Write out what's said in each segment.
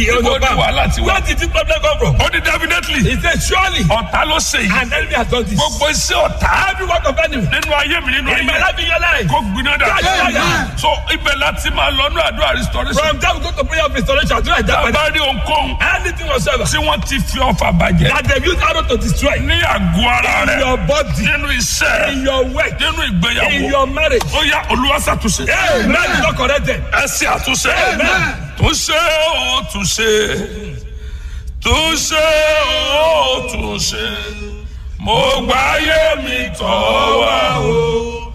he was Ibo on ni farm. wàhálà ti wá? Where did this problem come from? ó ní definitely He said, surely ọ̀tá ló ṣe yìí an enemy has done this. gbogbo iṣẹ́ ọ̀tá Every work of enemy nínú ayé mi nínú in my ayé life in your life. kó gbiná dà Amen. so ibẹ̀ láti máa lọ ní àdúrà restoration From there we go to prayer of restoration. Do like that. bá rí ohunkóhun Anything whatsoever tí wọ́n ti fi ọfà bàjẹ́ that they use arrow to destroy ní àgọ́ ara in rẹ̀ your body, nínú iṣẹ́ in your work, nínú in ìgbéyàwó your marriage. ó yá olúwa ṣàtúnṣe Amen. It's not corrected. ẹ ṣe àtúnṣe Amen. túnṣe ó túnṣe túnṣe ó túnṣe mo gbáyé mi tọ́ wá o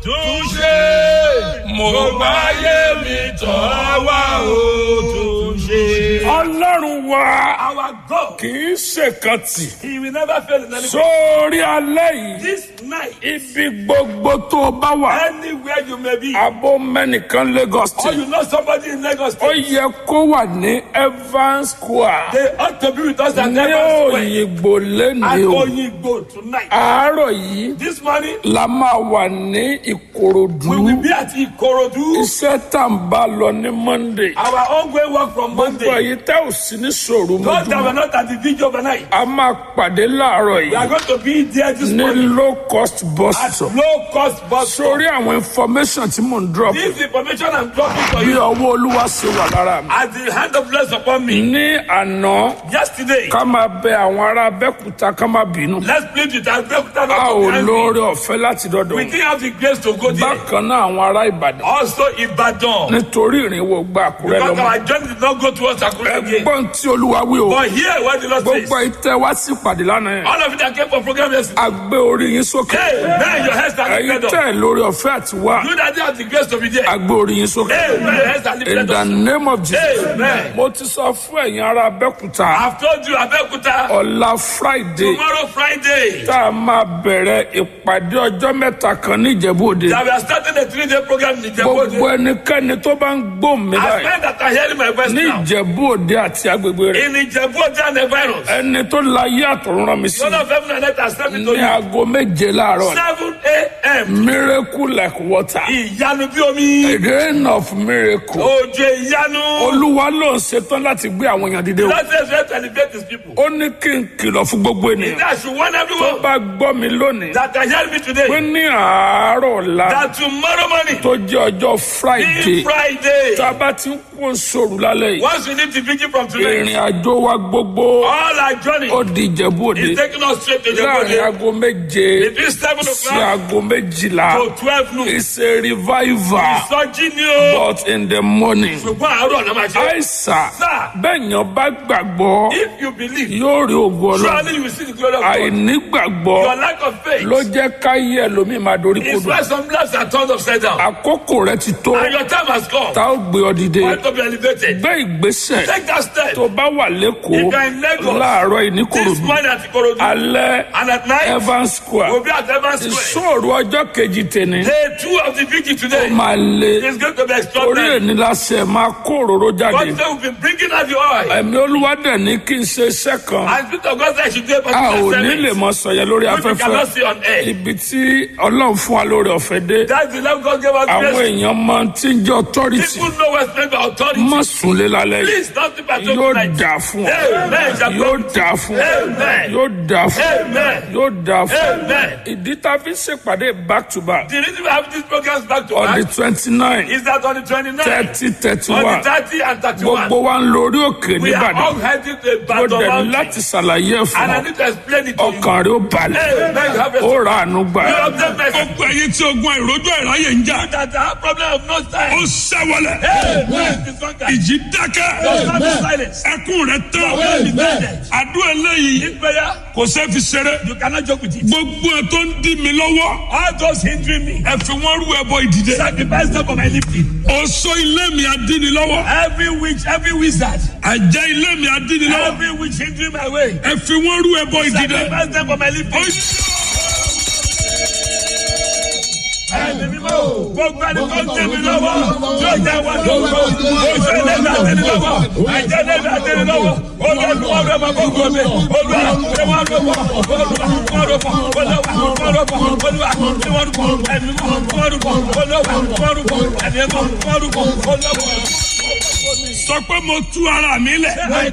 túnṣe mo gbáyé mi tọ́ wá o túnṣe. ọlọ́run wa Our God, kì í ṣèkan tì He will never fail in anything. sórí alẹ́ yìí This night, ibi gbogbo tó o bá wà anywhere you may be, abó mẹ́nìkan Lagos or State you know somebody in Lagos, ó State, yẹ kó wà ní Evans Square they ought to be with us at ní Evans Square. òyìnbó At lẹ́nìí o Oyingbo tonight. àárọ̀ yìí This morning, la máa wà ní Ìkòròdú we will be at Ikorodu. iṣẹ́ tá n bá lọ ní Monday Our ongoing work from gbogbo Monday. èyí tẹ́ ò sí ní sòrò Those that were mọ́júmọ́ not at the video overnight, a máa pàdé láàárọ̀ we are yìí going to be there this ní morning low cost bus at stop low cost bus stop. sórí àwọn information tí mò ń drop This information I'm dropping for bí you ọwọ́ olúwa ṣe wà lára mi. as the hand of bless upon me. ní àná Yesterday, ká máa bẹ àwọn ará Abẹ́òkúta ká má bínú let's plead with our Abeokuta a not ò to behind me. lóore ọ̀fẹ́ láti dọ́dọ̀ We wọn. didn't have the grace to go there. bákan náà àwọn ará Ìbàdàn Also, Ibadan. nítorí ìrìnwó gba Àkúrẹ́ Because lọ́mọ. our journey did not go towards Akure again. ẹgbọ́n tí olúwa wí o But here, what the Lord says, gbogbo ìtẹ́ wá sí ìpàdé lánàá yẹn all of you that came for program yesterday, a gbé orí yín sókè hey, man, your heads are ẹ̀yin lifted tẹ́ up. ẹ̀ lórí ọ̀fẹ́ àti wá You that didn't have the grace to be there, a gbé orí yín sókè hey, man, your heads are in lifted the up. name of Jesus Amen. mo ti sọ fún ẹ̀yin ará Abẹ́òkúta I've told you, Abeokuta, ọ̀la Friday tomorrow Friday, tá a máa bẹ̀rẹ̀ ìpàdé ọjọ́ mẹ́ta kan ní Ìjẹ̀bú Òde that we are starting a three-day program in gbogbo Ijebu. ẹnikẹ́ni tó bá ń gbóhùn mi As báyìí men that are hearing my voice ní now, Ìjẹ̀bú Òde àti agbègbè rẹ̀ in Ijebu and the virus, ẹni tó láyé àtọ̀run rán mi sí Son of heaven and earth has sent me to ní you. aago méje láàárọ̀ 7 a.m. miracle like water Ìyanu bí omi. a rain of miracle Òjò ìyanu. olúwa ló ń ṣetán láti gbé àwọn èèyàn dìde o God says we have to elevate his people. ó ní kí n kìlọ̀ fún gbogbo ènìyàn That should warn tó everyone bá gbọ́ mi lónìí that are hearing me pé today ní àárọ̀ ọ̀la that tomorrow morning, tó jẹ́ ọjọ́ friday being Friday, tá a bá ti ń kó sòrò lálẹ́ yìí once we leave the vigil from today, ìrìn àjò wa gbogbo all our journey ó di ìjẹ̀bú òde is taking us straight to láàrin Jehovah. aago méje Between 7 sí o'clock aago méjìlá to 12 noon. it's a revival Ìsọjí ni o. but in the morning Ṣùgbọ́n àárọ̀ náà máa ṣe. àìsà Sir. bẹ́ẹ̀yàn bá gbàgbọ́ If you believe, yóò rí ògo ọlọ́run surely you will see the glory of God. àìnígbàgbọ́ Your lack of faith ló jẹ́ káyé ẹlòmíì máa dorí is kodò why some lives are turned upside down. àkókò rẹ ti tó And your time has come. tá ó gbé ọ dìde For you to be elevated. gbé ìgbésẹ̀ Take that step. tó bá wà If lẹ́kọ̀ọ́ you are in Lagos, láàárọ̀ This ìníkòròdú morning at Ikorodu. alẹ́ And at night, Evans Square we'll be at Evans Square. ìṣòro ọjọ́ kejì tèmi Day two of the vigil today máa le is going to be orí extraordinary. èní láṣẹ máa kó òróró jáde God said we've been bringing out the oil. ẹ̀mí olúwa dẹ̀ ní kí n ṣe iṣẹ́ kan And Spirit of God said I should do a a ò particular ní lè service. mọ sọ̀yẹ́ lórí Which we afẹ́fẹ́ cannot see on air. ibi tí ọlọ́run fún wa lórí ọ̀fẹ́ dé That's the love God gave us àwọn grace. èèyàn máa tí ń jẹ́ authority People know what's meant by authority. má súnlé lálẹ́ yìí Please don't think about yóò tonight. dà fún ọ Amen. shall yóò come. dà fún ọ Amen. yóò dà fún ọ Amen. yóò dà fún ọ Amen. ìdí tá a fi ń ṣèpàdé back to back The reason we have these programs back to on the back twenty nine is that on the 29th, thirty thirty on one the 30 and 31, gbogbo wa ń lo orí òkè we are all nìbàdàn heading to a mo battle dẹ̀ ní mountain. láti ṣàlàyé ẹ̀ fún And I ọ need to explain it to you. ọkàn rẹ ó balẹ̀ Amen. You have a ó ra àánú gbà You have the best. gbogbo ẹyin tí ogun àìrójú àìráyè ń jà that have problem of no ó time. ṣẹ́wọlẹ̀ Amen. This one guy. ìjì dákẹ́ Don't stand in silence. ẹkún rẹ tán Well defended. àdúrà eléyìí This prayer, kò sẹ́ fi ṣeré you cannot joke with it. gbogbo ẹ tó ń dí mi lọ́wọ́ All those hindering me, ẹ fi wọ́n rú ẹbọ ìdìde sacrifice them for my lifting. oṣó ilé mi adíni lọ́wọ́ Every witch, every wizard, àjẹ́ ilé mi adíni lọ́wọ́ every witch hindering my way, ẹ fi wọ́n rú ẹbọ ìdìde. sacrifice them for my lifting. Ẹni mímọ́, gbogbo ẹni tó ń tẹ̀ mí lọ́wọ́, tí ó jẹ́ wọn lọ́wọ́, oṣù ẹlẹ́dàá àtẹni lọ́wọ́, àjẹ́ ẹlẹ́dàá àtẹni lọ́wọ́, olùwàlúwà rẹ̀ máa bọ̀ gbọ́ mi, olùwà rẹ̀ wọ́n rọ̀ bọ̀, olùwà wọ́n rọ̀ bọ̀, olùwà wọ́n rọ̀ bọ̀, olùwà tí wọ́n rọ̀ bọ̀, ẹni mímọ́ wọ́n rọ̀ bọ̀, olùwà wọ́n rọ̀ bọ̀, ẹni mímọ́ wọ́n rọ̀ bọ̀, olùwà. sọ pé mo tú ara mi lẹ̀.